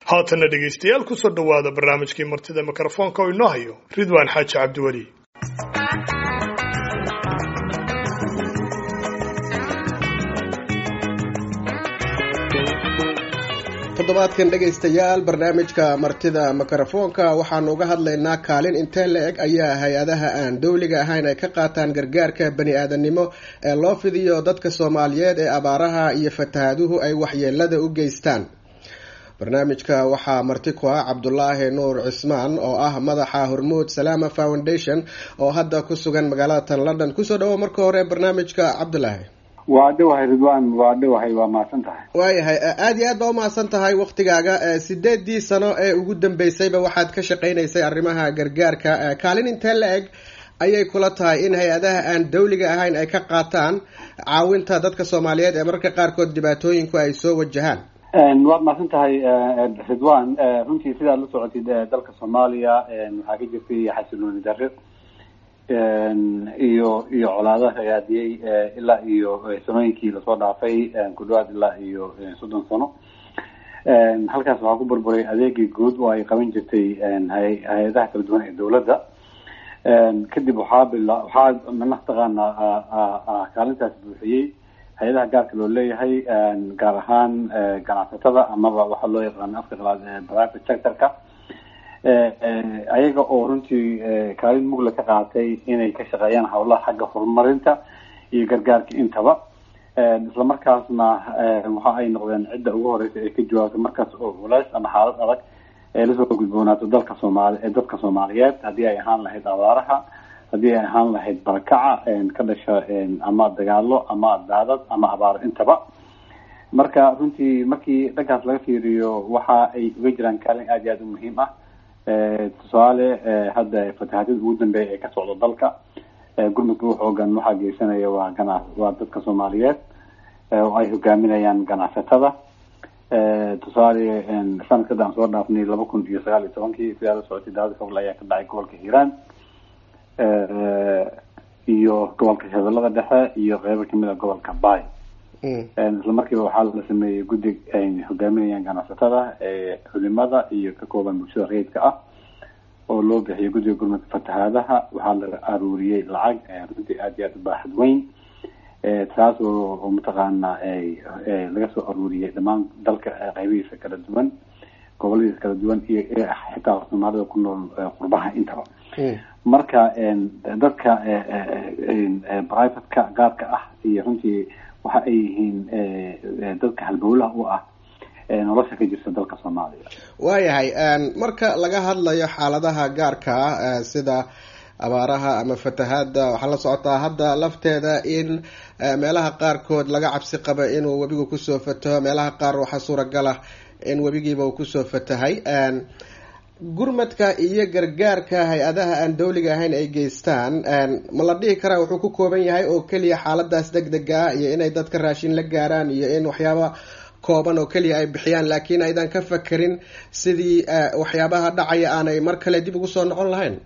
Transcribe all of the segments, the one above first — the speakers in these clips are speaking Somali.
haatanna dhegaystayaal kusoo dhowaada barnaamijkii martida mikrofoonka oo inoo hayo ridwaan xaaji cabdiweli toddobaadkan dhegaystayaal barnaamijka martida mikrofoonka waxaanu uga hadlaynaa kaalin intee la eg ayaa hay-adaha aan dowliga ahayn ay ka qaataan gargaarka bani aadamnimo ee loo fidiyo dadka soomaaliyeed ee abaaraha iyo fatahaaduhu ay waxyeelada u geystaan barnaamijka waxaa marti ku ah cabdulaahi nuur cismaan oo ah madaxa hormuud salaama foundation oo hadda ku sugan magaalada tan london kusoo dhawo marka hore barnaamijka cabdulaahi waa dhawahay ridwan waa dhawahay waa mahadsan tahay waayahay aada iyo aad baa umahadsan tahay waktigaaga sideedii sano ee ugu dambeysayba waxaad ka shaqeynaysay arrimaha gargaarka kaalin intee la eg ayay kula tahay in hay-adaha aan dawliga ahayn ay ka qaataan caawinta dadka soomaaliyeed ee mararka qaarkood dhibaatooyinku ay soo wajahaan waad mahadsan tahay ridwan runtii sidaad la socotid dalka soomaaliya waxaa ka jirtay xasilooni darre iyo iyo colaado hagaadiyey ilaa iyo sanooyinkii lasoo dhaafay ku dhawaad ilaa iyo soddon sano halkaas waxaa ku burburay adeegii guud oo ay qaban jirtay hay-adaha kala duwan ee dawladda kadib waxaa bila waxaa mataqaana kaalintaas buuxiyey hay-adaha gaarka loo leeyahay gaar ahaan ganacsatada amaba waxaa loo yaqaano afka qalaad private sector-ka ayaga oo runtii kaalin mugla ka qaatay inay ka shaqeeyaan hawlaha xagga horumarinta iyo gargaarka intaba isla markaasna waxa ay noqdeen cidda ugu horeysa ee ka jawaabta markaas oo culays ama xaalad adag ee lasoo gudboonaato dalka soomaali ee dadka soomaaliyeed haddii ay ahaan lahayd abaaraha haddii ay ahaan lahayd barakaca ka dhasha ama dagaalo ama daadad ama abaaro intaba marka runtii markii dhankaas laga fiiriyo waxa ay uga jiraan kaalin aada iyo aada u muhiim ah tusaale hadda fatahaadyada ugu dambeeya ee ka socda dalka gurmudka u xoogan waxaa geysanaya waa gana waa dadka soomaaliyeed oo ay hogaaminayaan ganacsatada tusaale sanadkada aan soo dhaafnay laba kun iyo sagaal iyo tobankii sidaa la socotay daawada fogle ayaa ka dhacay gobolka hiiraan iyo gobolka shabeellada dhexe iyo qeybo kamid a gobolka bay isla markiiba waxaa la sameeyey guddi ay hogaaminayaan ganacsatada culimada iyo ka kooban bulshada rayidka ah oo loo bixiyay guddiga gurmadka fatahaadaha waxaa la aruuriyey lacag runtii aada iyo aada u baaxad weyn taas oo mataqaana laga soo aruuriyey dhammaan dalka qeybihiisa kala duwan goboladiisa kala duwan iyo xitaa soomaalida ku nool qurbaha intaba marka dadka privateka gaarka ah iyo runtii waxa ay yihiin dadka halbowlaha u ah nolosha ka jirta dalka soomaaliya waayahay marka laga hadlayo xaaladaha gaarka ah sida abaaraha ama fatahaada waxaa la socotaa hadda lafteeda in meelaha qaarkood laga cabsi qaba inuu webigu kusoo fataho meelaha qaar waxaa suuragal ah in webigiiba uu kusoo fatahay gurmadka iyo gargaarka hay-adaha aan dawliga ahayn ay geystaan ma la dhihi karaa wuxuu ku kooban yahay oo keliya xaaladaas deg dega ah iyo inay dadka raashin la gaaraan iyo in waxyaaba kooban oo keliya ay bixiyaan laakiin aydan ka fakerin sidii waxyaabaha dhacaya aanay mar kale dib ugu soo noqon lahayn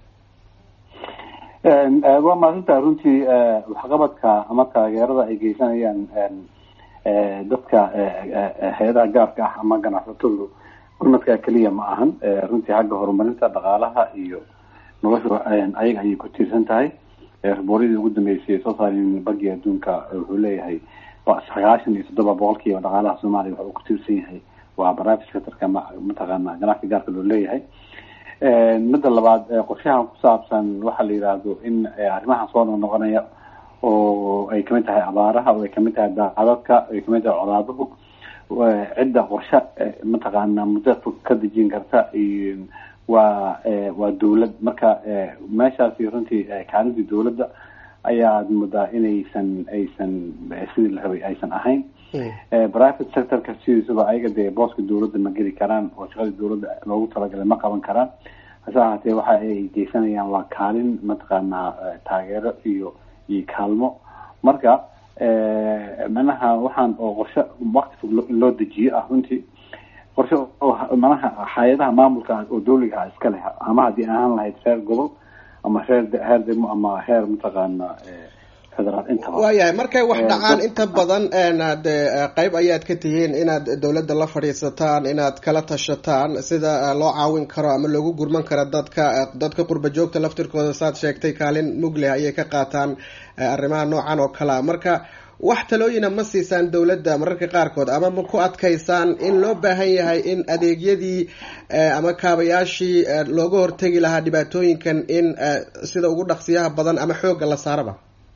waa mahadsantaha runtii waxqabadka ama taageerada ay geysanayaan dadka hay-adaha gaarka ah ama ganacsatadu gurmadka keliya ma ahan runtii xagga horumarinta dhaqaalaha iyo nolosha ayaga ayay ku tiirsan tahay rabooryadii ugu dambeysay soo saareen bangiga adduunka wuxuu leeyahay sagaashan iyo toddoba boqolkiiba dhaqaalaha soomaaliya waxa uu ku tiirsan yahay waa private sectorka mataqaana ganacsiga gaarka loo leeyahay midda labaad qorshahan ku saabsan waxaa la yidhaahdo in arrimahan soo noqnoqonaya oo ay kamid tahay abaaraha oo ay kamid tahay daadadka ay kamid tahay colaaduhu cidda qorshe mataqaana muddo fog ka dejin karta waa waa dawlad marka meeshaasi runtii kaalintii dawladda ayaad moodaa inaysan aysan sidii la rabay aysan ahayn private sectorka sidiisuba ayaga dee booska dawladda ma geli karaan oo shaqadii dawladda loogu talagalay ma qaban karaan hase ahaatee waxa ay geysanayaan waa kaalin mataqaana taageero iyo iyo kaalmo marka manaha waxaan oo qorshe wakti fog loo dejiyo ah runtii qorshe oo manaha hay-adaha maamulka oo dawliga ah iska leh ama haddii ahaan lahayd reer gobol ama heer heer degmo ama heer mataqaana federaal intaba waayahay markay wax dhacaan inta badan de qeyb ayaad ka tihiin inaad dowladda la fadhiisataan inaad kala tashataan sida loo caawin karo ama loogu gurman karo dadka dadka qurba joogta laftirkooda saad sheegtay kaalin mugleh ayay ka qaataan arrimaha noocan oo kalea marka wax talooyina ma siisaan dowladda mararka qaarkood ama ma ku adkaysaan in loo baahan yahay in adeegyadii ama kaabayaashii looga hortegi lahaa dhibaatooyinkan in sida ugu dhaqsiyaha badan ama xoogga la saaraba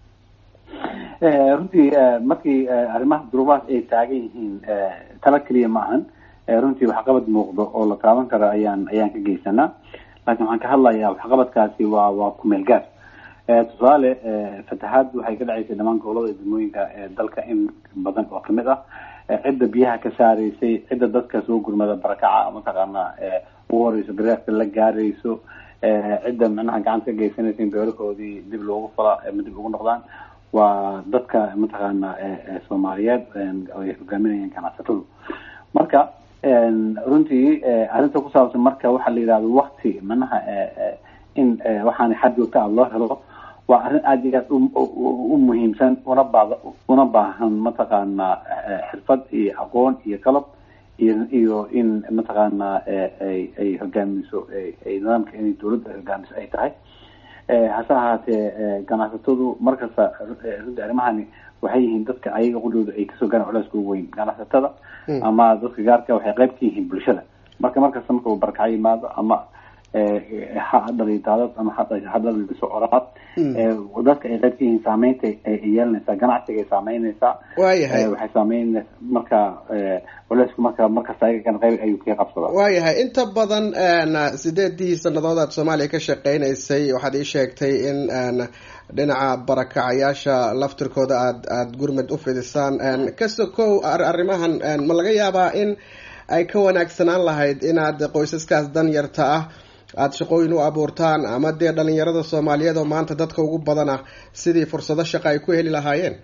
runtii markii arrimaha duruubahaas ay taagan yihiin tala keliya ma ahan runtii waxqabad muuqdo oo la taaban karo ayaan ayaan ka geysanaa laakiin waxaan ka hadlayaa waxqabadkaasi waa waa kumeel gaar tusaale fatahaad waxay ka dhacaysay dhamaan gobolada degmooyinka dalka in badan oo kamid ah cidda biyaha ka saaraysay cidda dadka soo gurmada barakaca mataqaana ugu horeyso gareerka la gaarayso cidda macnaha gacanta ka geysanaysa in beerahoodii dib loogu fala ama dib ugu noqdaan waa dadka mataqaana soomaaliyeed ay hogaaminayaan ganacsatadu marka runtii arrinta ku saabsan marka waxaa la yidhahda wakti manaha in waxaana xad joogta ah loo helo waa arrin aada iyo aad u muhiimsan una baad una baahan mataqaana xirfad iyo aqoon iyo qalab iyo iyo in mataqaana ay ay hogaamiso ay nidaamka inay dawladda hogaamiso ay tahay hase ahaatee ganacsatadu markasta runtii arrimahani waxay yihiin dadka ayaga qudhooda ay kasoo gaaraan culeyska ugu weyn ganacsatada ama dadka gaarka waxay qayb ka yihiin bulshada marka markasta marka uu barakaco yimaado ama ha dhali daadad ama ha dhaliso oraad dadka ay qayb ka yihiin saameynta ay yeelanaysaa ganacsiga ay saameynaysaa waayahay waxay saameynaysa marka culeysku marka markasta ayaga qayb ayuu ka qabsadaa waayahay inta badan sideedii sanadood aad soomaaliya ka shaqeynaysay waxaad ii sheegtay in dhinaca barakacayaasha laftirkooda aad aada gurmad u fidisaan kasokow arrimahan ma laga yaabaa in ay ka wanaagsanaan lahayd inaad qoysaskaas dan yarta ah aada shaqooyin u abuurtaan ama dee dhalinyarada soomaaliyeed oo maanta dadka ugu badan ah sidii fursado shaqa ay ku heli lahaayeen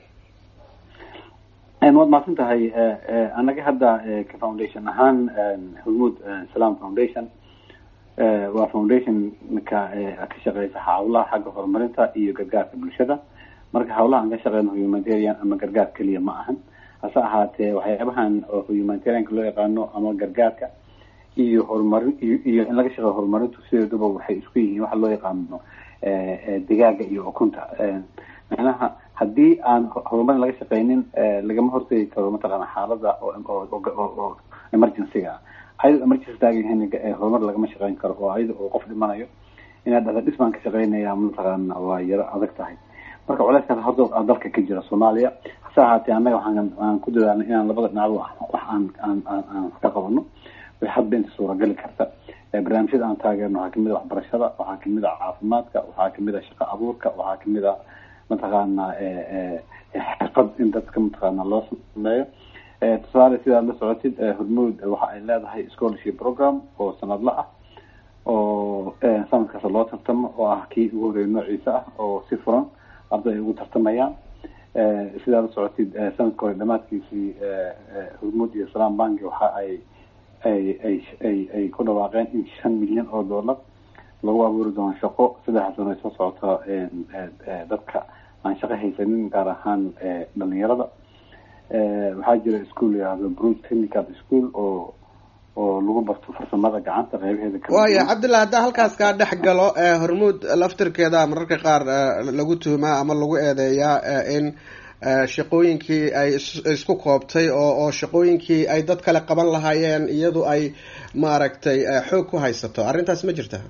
waad mahadsan tahay anaga hadda ka foundation ahaan hormuud salam foundation waa foundationka ka shaqeysa hawlaha xagga horumarinta iyo gargaarka bulshada marka hawlaha aan ka shaqeyno humanitarian ama gargaar keliya ma ahan hase ahaatee waxyaabahan oo humanitarianka loo yaqaano ama gargaarka iyo horumarin iyo in laga shaqeeyo horumarintu sideeduba waxay isku yihiin waxa loo yaqaano digaaga iyo ukunta macnaha haddii aan horumarin laga shaqeynin lagama hortegi karo mataqaana xaalada oo emergencyga ah ayadoo emergency taagan horumar lagama shaqeyn karo oo ayada oo qof dhimanayo inaad dhada dhisbaan ka shaqeynaya mataqaana waa yaro adag tahay marka culeyskaas horta dalka ka jira soomaaliya hase ahaatee annaga waxaan aan ku dadaalnay inaan labada dhinacba wax aan aan aan aan ka qabano way hadba inta suuragali karta barnaamijyada aan taageerno waxaa kamid a waxbarashada waxaa kamid a caafimaadka waxaa kamid a shaqo abuurka waxaa kamid a mataqaana xirfad in dadka mataqaana loo sameeyo tusaale sidaad la socotid hormuud waxa ay leedahay scholarship program oo sanadla ah oo sanadkaas loo tartamo oo ah kii ugu horeeya noociisa ah oo si furan arday ay ugu tartamayaan sidaad la socotid sanadka hore dhamaadkiisii hormuud iyo salam banki waxa ay ay ay ay ay ku dhawaaqeen in shan milyan oo dollar lagu abuuri doono shaqo saddexa sano ay soo socota dadka aan shaqo haysanin gaar ahaan dhalinyarada waxaa jira school yihahdo brood technical school oo oo lagu barto farsamada gacanta qeybaheeda waaya cabdillah haddaa halkaas kaa dhex galo hormuud laftirkeeda mararka qaar lagu tuumaa ama lagu eedeeyaa in shaqooyinkii ay isku koobtay oo oo shaqooyinkii ay dad kale qaban lahaayeen iyadu ay maaragtay xoog ku haysato arrintaas ma jirta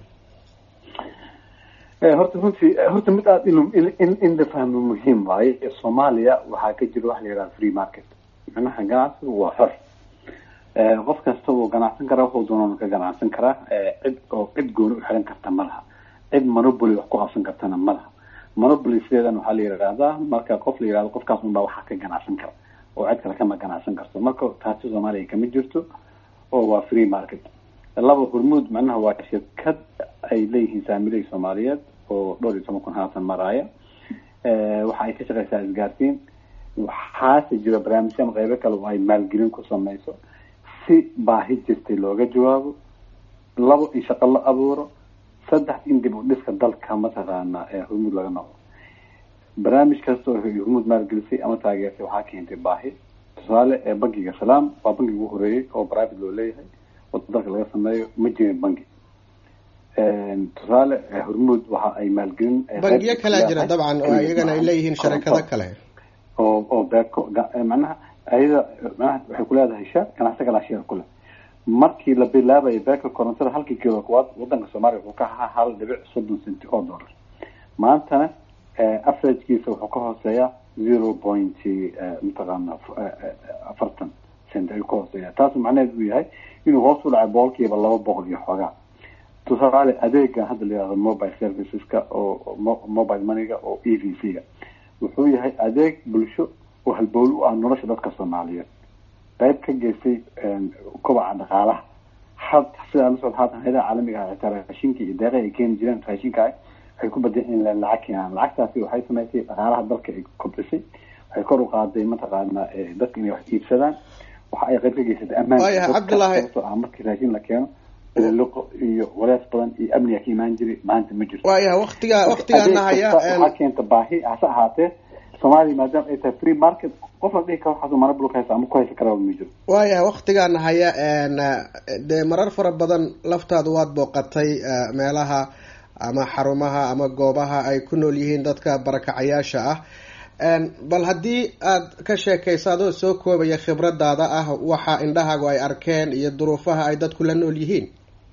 horta runtii horta mid aada in in in la fahmo muhiim waaye soomaaliya waxaa ka jira waxa la yidhaha free market macnaha ganacsigu waa xor qof kasta wuu ganacsan karaa wuxuu doonan ka ganacsan karaa cid oo cid gooni u xiran karta ma laha cid monopoly wax ku qabsan kartana ma laha monopoly sideedan waxaa la yidhahdaa marka qof la yidhahdo qofkaas unbaa waxaa ka ganacsan kara oo cid kale kama ganacsan karto marka taasi soomaaliya kama jirto oo waa free market laba hormuud macnaha waa shirkad ay leeyihiin saamiley soomaaliyeed oo dhowr iyo toban kun haatan maraaya waxa ay ka shaqeysaa isgaarsiin waxaase jira barnaamijyo ama qeybo kale oo ay maalgelin ku sameyso si baahi jirtay looga jawaabo labo in shaqo la abuuro saddex in dib u dhiska dalka mataqaana hormuud laga noqdo barnaamij kasta oo hormuud maalgelisay ama taageertay waxaa keentay baahi tusaale ee bankiga salaam waa bankiga ugu horeeyey oo private loo leeyahay oo dalka laga sameeyo ma jirin banki tusaale hormuud waxa ay maalgelin bangiyo kalea jira dabcan oo iyagana ay leeyihiin sharikado kale oo oo beeko macnaha ayada manaha waxay kuleedahay sheer ganacsi kalaa sheer kule markii la bilaabayo beeka korontada halkii kilo kuwaad wadanka soomaaliya wuxuu ka ahaa hal dhibic soddon centi oo dollar maantana averagekiisa wuxuu ka hooseeyaa zero point mataqaana afartan cent ayuu ka hooseeya taasu macnaheed uu yahay inuu hoos u dhacay boqolkiiba laba boqol iyo xoogaa tusaale adeegan hadda la yihahdo mobile serviceska oo mobile moneyga oo e v c ga wuxuu yahay adeeg bulsho oo halbowl u ah nolosha dadka soomaaliyeed qayb ka geystay kobaca dhaqaalaha had sidaa la socda haatan hayadaha caalamiga ah xitaa raashinka iyo deeqa ay keeni jireen raashinka ah waxay ku badeen in lacag keenaan lacagtaasi waxay samaysay dhaqaalaha dalka ay kobcisay waxay kor u qaaday mataqaana dadka inay wax iibsadaan waxa ay qayb ka geysatay ammaanka cabdullaahi ah markii raashin la keeno biliqo iyo walees badan iyo amniga ka imaan jiray maanta ma jirto waayaha waktiga waktigaana haya waxaa keenta baahi hase ahaatee soomaaliya maadaama ay tahay free market qof la dhihi karo waxaas mana bulka haysa ama ku haysa karaba ma jiro waayahay waktigaana haya dee marar fara badan laftaadu waad booqatay meelaha ama xarumaha ama goobaha ay ku nool yihiin dadka barakacayaasha ah bal haddii aad ka sheekayso adoo soo koobaya khibradaada ah waxa indhahaagu ay arkeen iyo duruufaha ay dadku la nool yihiin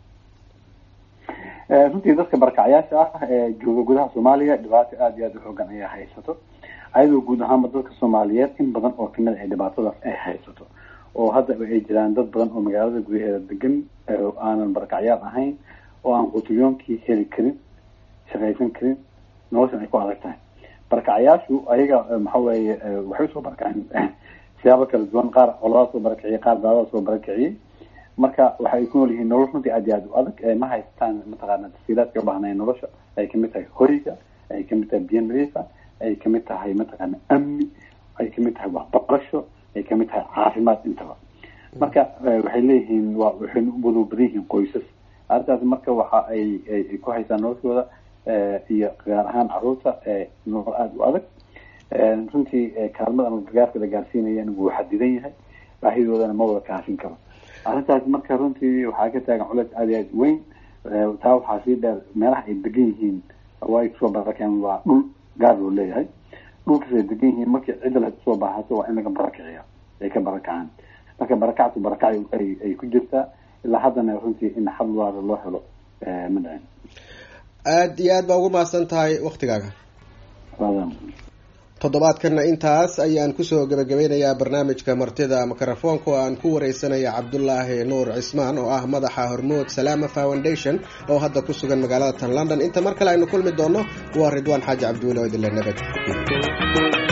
runtii dadka barakacayaasha ah ee jooga gudaha soomaaliya dhibaato aada iyo aada u xoogan ayaa haysato ayadoo guud ahaanba dadka soomaaliyeed in badan oo kamid ay dhibaatadaas ay haysato oo hadda ay jiraan dad badan oo magaalada gudaheeda degan aanan barakacyaal ahayn oo aan qutulyoonkii heli karin shaqaysan karin noloshan ay ku adag tahay barakacayaashu ayaga maxa weeye waxay usoo barakaceen siyaabo kala duwan qaar coladaa soo barakiciyay qaar daadada soo barakiciyey marka waxay ku nool yihiin nolol runtii aad iyo aad u adag ma haystaan mataqaana tafsiilaadka ubaahnaya nolosha ay kamid tahay horiga ay kamid tahay biyo nadiifa ay kamid tahay mataqaana amni ay kamid tahay waxbarasho ay kamid tahay caafimaad intaba marka waxay leeyihiin waa waxay wada badan yihiin qoysas arrintaas marka waxa ay ay ku haystaan noloshooda iyo gaar ahaan caruurta nolol aada u adag runtii kaalmada ama gargaarka la gaarsiinayana wuu xadidan yahay baahidoodana ma wada kaafin karo arrintaas marka runtii waxaa ka taagan culeys aada iyo aad weyn taa waxaa sii dheer meelaha ay degan yihiin waa ay kusoo barakeen waa dhul gaar loo leeyahay dhulkaas ay degan yihiin markii cidda la soo baahato waa in laga barakiciya ay ka barakacaan marka barakactu barakac ay ay ku jirtaa ilaa haddana runtii in xal waara loo helo ma dhicin aada iyo aad baa ugu mahadsan tahay waktigaaga toddobaadkana intaas ayaan kusoo gebagabeynayaa barnaamijka martida mikrofoonka oo aan ku wareysanaya cabdulaahi nuur cismaan oo ah madaxa hormood salaama foundation oo hadda ku sugan magaalada tan london inta mar kale aynu kulmi doono waa ridwaan xaaji cabdiweli oo idinle nabad